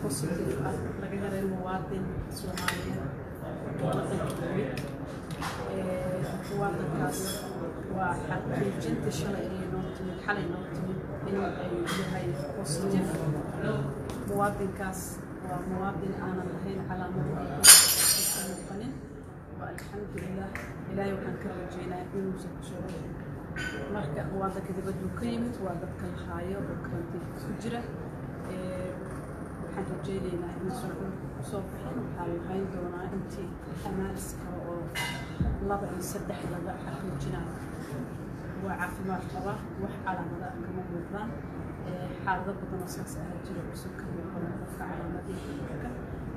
positive ah laga helay muwaadin soomaaliyeed wadanka yimid muwaadinkaas waa xaqiijinta shalay inay noo timid xalay noo timid in ay yahay positive muwaadinkaas waa muwaadin aanan lahayn calaamado aysan muuqanin waa alxamdulilah ilaahay waxaan ka rajeynayaa inuusan kusoo dhexin marka muwaadinka dibaduu ka yimid waa dadka la haayo oo karantiinka ku jira waxaan rajeynaynaa inuusan kusoo bixin waxaa lahayn doonaa intii amaanis kale oo laba iyo saddex laga xaqiijinayo waa caafimaad qaba wax calaamada kama muuqdaan xaalado badan oo saas ahaa jira usan ka muuqan qofka calaamadihii cudurka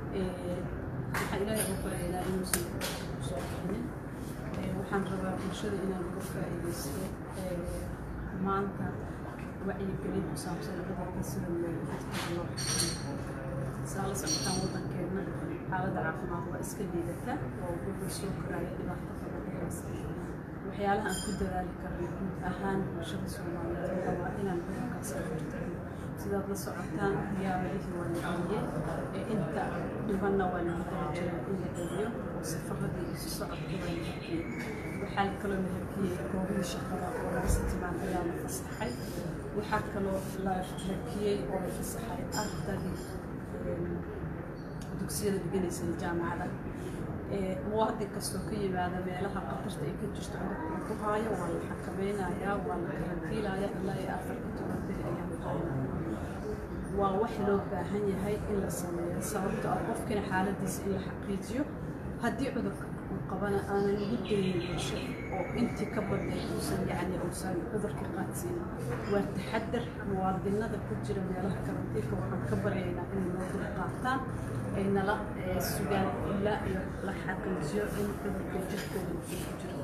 waxaan ilaahay ugu baryaynaa inuusan kusoo bixinin waxaan rabaa bulshada inaan uga faa'iidaysto maanta wacyigelin ku saabsan cudurka sida dadka loo xakameeyo saa la socotaan waddankeenna xaaladda caafimaad waa iska liidata oo wuxuu soo koraya dhibaato badan u haysta waxyaalaha aan ku dadaali karno guud ahaan bulshada soomaaliyeed waxaa waa inaan cudurkaas ka hortagno sidaad la socotaan diyaaradihii waa la geliyey ee inta dhibanna waa lagu daba jiraa in la geliyo oo safaradii isu socodka waa la hakiyey waxaa kaloo la hakiyey goobihii shaqada oo laga sitimaan ayaa la fasaxay waxaa kaloo la hakiyey oo la fasaxay ardadii dugsiyada dhiganaysay jaamacada muwaadin kastoo ka yimaada meelaha qatarta ay ka jirto cudurka ku haayo waa la xakameynayaa waa la karantiilaya ilaa iyo afar iyo toban beri ayaa la haynaya waa wax loo baahan yahay in la sameeyo sababto ah qofkina xaaladiisa in la xaqiijiyo haddii cudurka uu qabana aanan ugu daynin bulsho oo intii ka badnay uusan yacni uusan cudurka qaadsiinin waa taxadar muwaadinada ku jira meelaha karantiilka waxaan ka baryaynaa inay noo dul qaataan ay nala sugaan ilaa iyo la xaqiijiyo in cudurka jirkooda uu ku jiro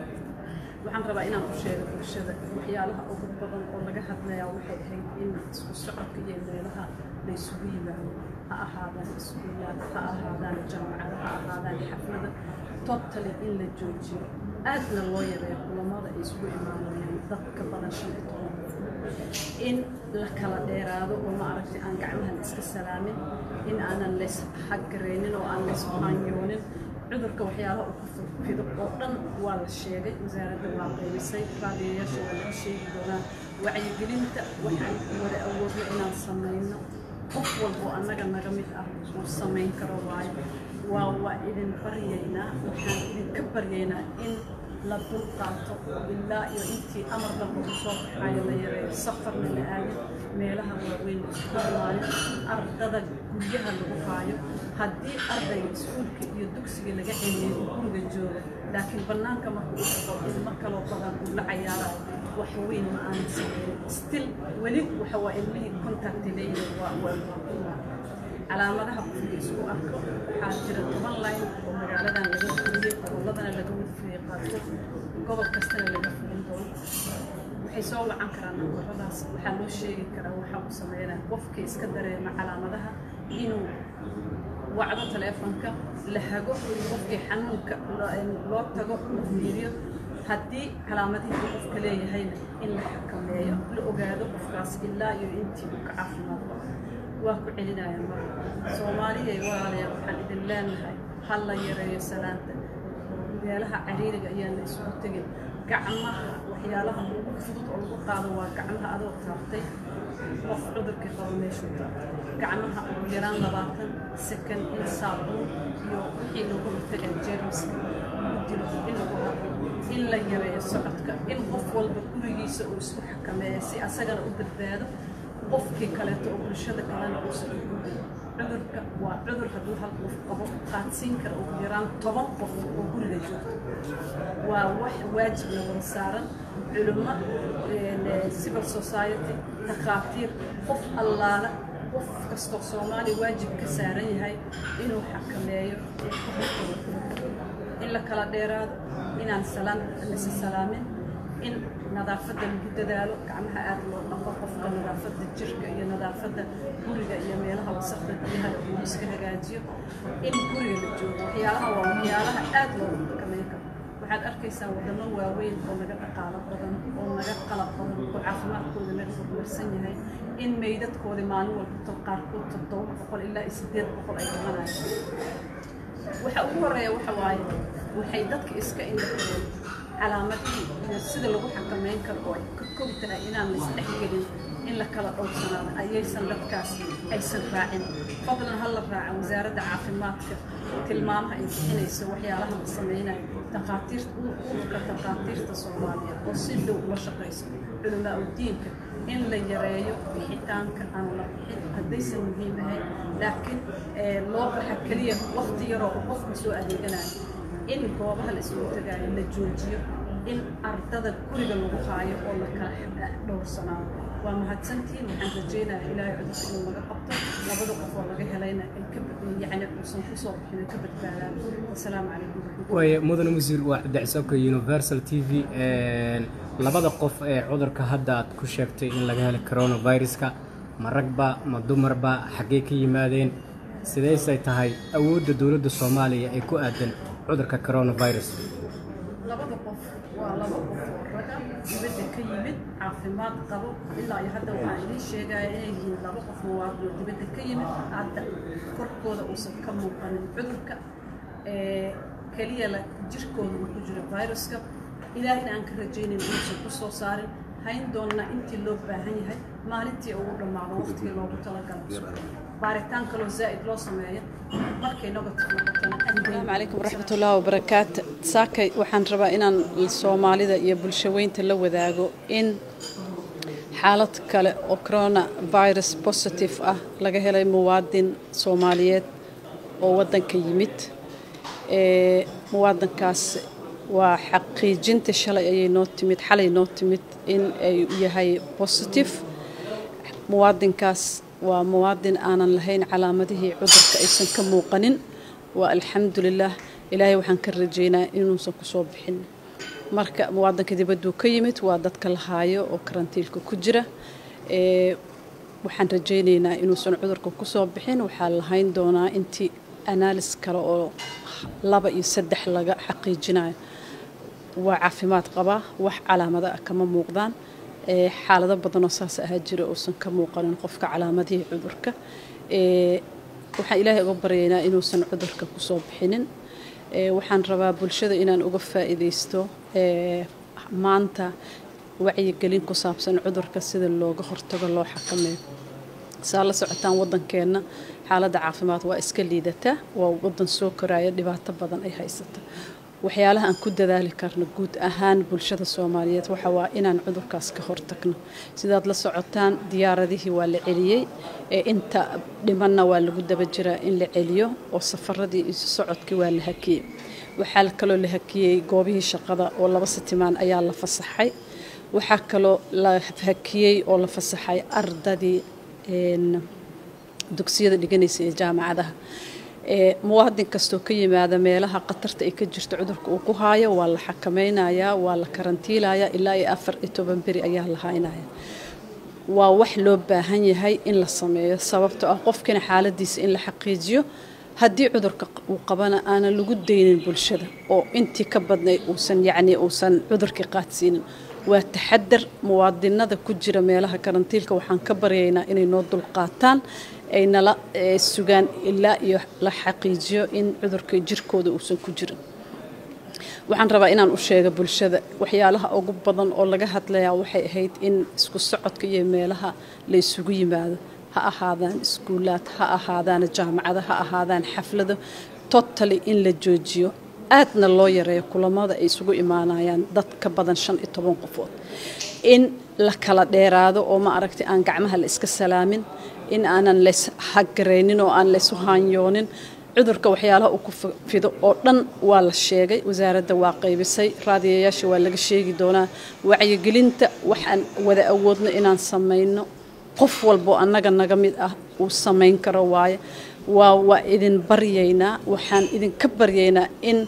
waxaan rabaa inaan u sheego bulshada waxyaalaha ugu badan oo laga hadlayaa waxay ahayd in isku socodka iyo meelaha la isugu yimaado ha ahaadaan iskuulaad ha ahaadaan jaamacado ha ahaadaan xaflada totally in la joojiyo aadna loo yareeyo kulamada ay isugu imaanayaan dadka badan shan iyo toban in la kala dheeraado oo maaragtay aan gacmahan iska salaamin in aanan lays xaggareynin oo aan lays qaanyoonin cudurka waxyaalaha uu ku fido oo dhan waa la sheegay wasaaradda waa qeymisay raadiyayaasha waa laga sheegi doonaa wacyigelinta waxaan wada awoodno inaan samayno qof walbo annaga naga mid ah uu samayn karo waayo waa waa idin baryaynaa waxaan idinka baryaynaa in la dul qaato ilaa iyo intii amar dalba u soo baxayo la yareeyo safarna la aadin meelaha waaweyn isku imaanin ardada guryaha lagu haayo haddii ardayga iskuulka iyo dugsiga laga celiyay uu guriga jooga laakiin bannaanka marka uu tago ilmo kaloo badan uu la cayaarayo wax weyn ma aanan sameyn still weli waxa waa ilmihii contact leeyihin waa waa calaamadaha qofka isku arko waxaa jira toban line oo magaaladan laga fuliyey gobolladana laga wadfiyey qaarkood gobol kastana laga fulin doono waxay soo wacan karaan nabaradaas waxaa loo sheegi karaa waxa uu sameynaya qofkii iska dareema calaamadaha inuu wacdo taleefonka la hago qofkii xanuunka loo tago la fiiriyo haddii calaamadihii uu qofka leeyahayna in la xakameeyo la ogaado qofkaas ilaa iyo intii uu ka caafimaad qabo waa ku celinaya marka soomaaliyay walaalayaal waxaan idin leenahay ha la yareeyo salaanta meelaha cariiriga ayaan la isugu tegin gacmaha waxyaalaha ugu fudud oo lagu qaado waa gacmaha adoo taabtay qof cudurkii qabo meeshuu taabtay gacmaha ugu yaraan labaatan second in saabuun iyo wixii lagu hortagaa jeermiska lagu dilo in lagu hadlo in la yareeyo socodka in qof walba gurigiisa uu isku xakameeyo si asagana u badbaado qofkii kaleeto oo bulshada kalena uusan u gudin cudurka waa cudur hadduu hal qof qabo qaadsiin kara ugu yaraan toban qof oo guriga joogto waa wax waajibna wada saaran culummo civil society takhaatiir qof allaala qof kastoo soomaaliya waajib ka saaran yahay inuu xakameeyo ee ka hortago in la kala dheeraado inaan salaam lisa salaamin in nadaafadda lagu dadaalo gacmaha aad loo dhaqo qofka nadaafadda jirka iyo nadaafadda guriga iyo meelaha wasaqda biyaha uu iska hagaajiyo in guriga la joogo waxyaalaha waa waxyaalaha aad loogu xakameyn karo waxaad arkaysaa wadamo waaweyn oo naga dhaqaalo badan oo naga qalab badan oo caafimaadkooda naga horumarsan yahay in meydadkoodii maalin walba qaarkood toddoba boqol ilaa iyo siddeed boqol ay dhimanayaan waxa ugu horreeya waxa waaye waxay dadka iska indhatireen calaamadihii iyo sida lagu xakameyn karo oo ay ka kow tahay inaan la isdhexgelin in la kala dhowrsanaado ayaysan dadkaas aysan raacin fadlan ha la raaca wasaaradda caafimaadka tilmaamaha ay bixinayso waxyaalaha la samaynayo dhakhaatiirta ururka dhakhaatiirta soomaaliya oo si dhow ula shaqayso culamaa udiinka in la yareeyo bixitaanka aan la bixin haddaysan muhiim ahayn laakiin loo baxa keliya waqti yaroo uu qofka soo adeeganayo in goobaha la isugu tagaayo la joojiyo in ardada guriga lagu haayo oo la kala dhowrsanaado waa mahadsantihiin waxaan rajaynayaa ilaahay cudurka inuu naga qabto labada qof oo laga helayna ay ka yacni uusan ku soo bixin ka badbaadaan wasalaamu calaykum waaye mudane wasiir waa cabdicsaabka universal t v labada qof ee cudurka hadda aad ku sheegtay in laga helay coronaviruska ma ragba ma dumarba xaggee ka yimaadeen sidaysay tahay awoodda dowladda soomaaliya ee ku aadan cudurka coronavirus labada qof waa laba qof oo raga dibadda ka yimid caafimaad qabo ilaa iyo hadda waxaan idiin sheegaya inay yihiin laba qof muwaadin oo dibadda ka yimid hadda korkooda uusan ka muuqanin cudurka keliya la jirkooda uu ku jiro viruska ilaahina aan ka rajaynayn inuusan ku soo saarin hayn doonnaa intii loo baahan yahay maalintii ugu dhammaado waqtigii loogu talagalo baaritaan kaloo zaa'id loo sameeyo markay negative noqotona asalaamu calaykum waraxmatullaahi wabarakaatu saakay waxaan rabaa inaan soomaalida iyo bulshaweynta la wadaago in xaalad kale oo corona virus positive ah laga helay muwaadin soomaaliyeed oo waddanka yimid muwaadinkaas waa xaqiijinta shalay ayay noo timid xalay noo timid in ay yahay positive muwaadinkaas waa muwaadin aanan lahayn calaamadihii cudurka aysan ka muuqanin waa alxamdulilah ilaahay waxaan ka rajaynaa inuusan kusoo bixin marka muwaadinka dibadduu ka yimid waa dadka la haayo oo karantiilka ku jira waxaan rajaynaynaa inuusan cudurka kusoo bixin waxaa lahayn doonaa intii analis kale oo laba iyo saddex laga xaqiijinayo waa caafimaad qabaa wax calaamada ah kama muuqdaan xaalado badanoo saas ahaa jira uusan ka muuqanin qofka calaamadihii cudurka waxaan ilaahay uga baryaynaa inuusan cudurka kusoo bixinin waxaan rabaa bulshada inaan uga faa'iidaysto maanta wacyigelin ku saabsan cudurka sida looga hortago loo xakameeyo saa la socotaan waddankeenna xaaladda caafimaad waa iska liidataa waa waddan soo koraya dhibaato badan ay haysata waxyaalaha aan ku dadaali karno guud ahaan bulshada soomaaliyeed waxa waa inaan cudurkaas ka hortagno sidaad la socotaan diyaaradihii waa la celiyey ee inta dhimanna waa lagu daba jiraa in la celiyo oo safaradii isu socodkii waa la hakiyey waxaa kaloo la hakiyey goobihii shaqada oo laba sitimaan ayaa la fasaxay waxaa kaloo la hakiyey oo la fasaxay ardadii dugsiyada dhiganaysa ee jaamacadaha muwaadin kastoo ka yimaada meelaha khatarta ay ka jirto cudurka uu ku haayo waa la xakameynayaa waa la karantiilayaa ilaa iyo afar iyo toban beri ayaa la haynaya waa wax loo baahan yahay in la sameeyo sababtoo ah qofkina xaaladiisa in la xaqiijiyo haddii cudurka uu qabana aanan lagu daynin bulshada oo intii ka badnay uusan yacni uusan cudurkii qaadsiinin waa taxadar muwaadinada ku jira meelaha karantiilka waxaan ka baryaynaa inay noo dulqaataan ay nala sugaan ilaa iyo la xaqiijiyo in cudurka jirkooda uusan ku jirin waxaan rabaa inaan u sheega bulshada waxyaalaha ugu badan oo laga hadlayaa waxay ahayd in isku socodka iyo meelaha la isugu yimaado ha ahaadaan iskuulaad ha ahaadaan jaamacado ha ahaadaan xaflado totally in la joojiyo aadna loo yareeyo kulamada ay isugu imaanayaan dad ka badan shan iyo toban qofood in la kala dheeraado oo ma aragtay aan gacmaha la iska salaamin in aanan lays hagaraynin oo aan laysu haanyoonin cudurka waxyaalaha uu ku fido oo dhan waa la sheegay wasaaradda waa qaybisay raadiyayaasha waa laga sheegi doonaa wacyigelinta waxaan wada awoodno inaan samayno qof walboo annaga naga mid ah uu samayn karo waaye waa waa idin baryaynaa waxaan idinka baryaynaa in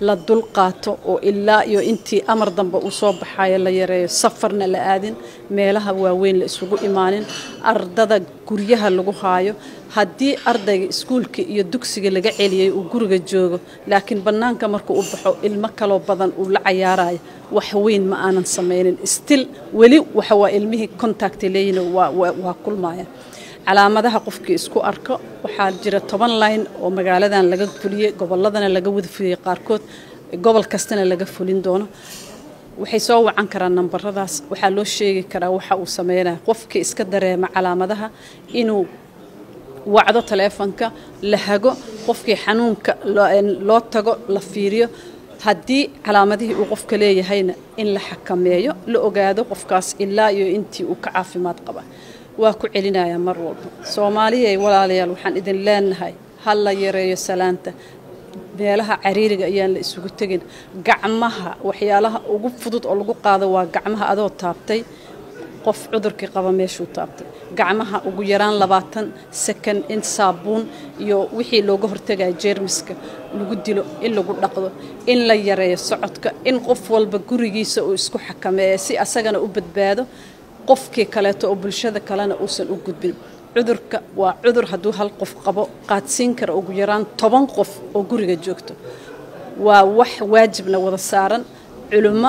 la dul qaato oo ilaa iyo intii amar dambe uu soo baxayo la yareeyo safarna la aadin meelaha waaweyn la isugu imaanin ardada guryaha lagu haayo haddii ardayga iskuulka iyo dugsiga laga celiyey uu guriga joogo laakiin bannaanka markuu u baxo ilmo kaloo badan uu la cayaarayo wax weyn ma aanan samaynin stil weli waxa waa ilmihii contacta leeyihin waa kulmaya calaamadaha qofkii isku arko waxaa jira toban line oo magaaladan laga fuliyey gobolladana laga wada fuliyey qaarkood gobol kastana laga fulin doono waxay soo wacan karaan nambaradaas waxaa loo sheegi karaa waxa uu sameynaya qofkii iska dareema calaamadaha inuu wacdo taleefonka la hago qofkii xanuunka loo tago la fiiriyo haddii calaamadihii uu qofka leeyahayna in la xakameeyo la ogaado qofkaas ilaa iyo intii uu ka caafimaad qaba waa ku celinayaa mar walba soomaaliyay walaalayaal waxaan idin leenahay ha la yareeyo salaanta meelaha cariiriga ayaan la isugu tegin gacmaha waxyaalaha ugu fudud oo lagu qaado waa gacmaha adoo taabtay qof cudurkii qaba meeshuu taabtay gacmaha ugu yaraan labaatan sakan in saabuun iyo wixii looga hortagaya jeermiska lagu dilo in lagu dhaqdo in la yareeyo socodka in qof walba gurigiisa uu isku xakameeya si asagana u badbaado qofkii kaleeto oo bulshada kalena uusan u gudbin cudurka waa cudur hadduu hal qof qabo qaadsiin kara ugu yaraan toban qof oo guriga joogto waa wax waajibna wada saaran culummo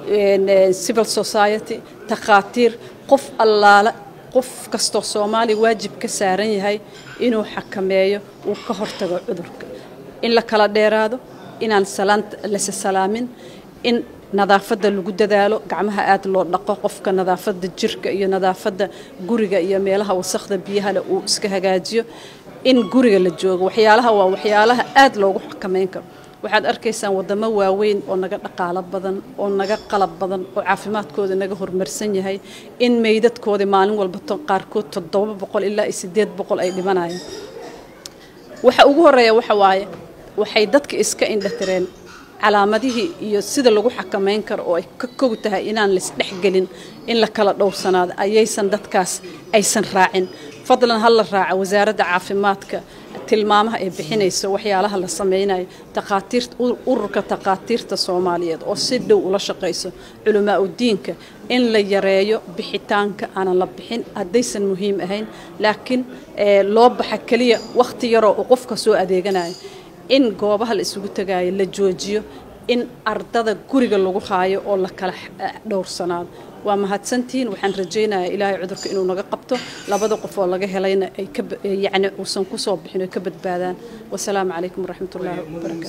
civil society takhaatiir qof allaale qof kastoo soomaaliya waajib ka saaran yahay inuu xakameeyo uu ka hortago cudurka in la kala dheeraado inaan lase salaamin in nadaafadda lagu dadaalo gacmaha aad loo dhaqo qofka nadaafadda jirka iyo nadaafadda guriga iyo meelaha wasakhda biyahale uu iska hagaajiyo in guriga la joogo waxyaalaha waa waxyaalaha aad loogu xakameyn karo waxaad arkaysaan wadamo waaweyn oo naga dhaqaalo badan oo naga qalab badan oo caafimaadkooda naga horumarsan yahay in meydadkooda maalin walba qaarkood toddoba boqol ilaa iyo sideed boqol ay dhimanayaan waxa ugu horeeya waxa waaye waxay dadka iska indhatireen calaamadihii iyo sida lagu xakameyn karo oo ay ka kog tahay inaan laisdhexgelin in la kala dhowrsanaado ayaysan dadkaas aysan raacin fadlan ha la raaca wasaaradda caafimaadka tilmaamaha ay bixinayso waxyaalaha la sameynayo takhaatiirta ururka takhaatiirta soomaaliyeed oo si dhow ula shaqayso culamaa udiinka in la yareeyo bixitaanka aanan la bixin haddaysan muhiim ahayn laakiin loo baxa keliya wakhti yaroo uu qofka soo adeeganayo in goobaha la isugu tagaayo la joojiyo in ardada guriga lagu haayo oo la kala dhowrsanaado waa mahadsantihiin waxaan rajaynayaa ilaahay cudurka inuu naga qabto labada qof oo laga helayna ay yani uusan kusoo bixin oy ka badbaadaan wasalaamu calaykum waraxmatullaahi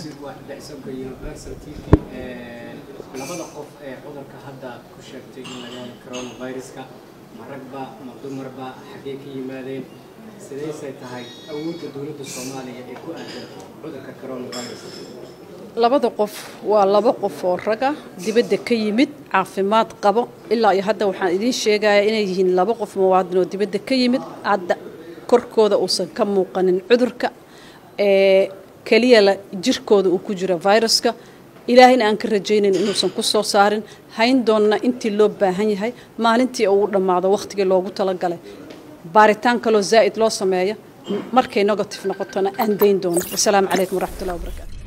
wabarakaatu labada qof ee cudurka hadda ku sheegtay in laga helo coronaviruska ma ragba ma dumarba xaggee ka yimaadeen sidaysay tahay awoodda dowladda soomaaliya ee ku aadan cudurka coronavirus labada qof waa laba qof oo raga dibadda ka yimid caafimaad qabo ilaa iyo hadda waxaan idiin sheegayaa inay yihiin laba qof muwaadin oo dibadda ka yimid hadda korkooda uusan ka muuqanin cudurka ee keliya la jirkooda uu ku jiro viruska ilaahayna aan ka rajaynayn inuusan ku soo saarin hayn doonna intii loo baahan yahay maalintii uu dhammaado wakhtigii loogu talagalay baaritaan kaloo zaa'id loo sameeyo markay negative noqotona aan dayn doono wasalaamu calaykum waraxmatullahi wabarakaatu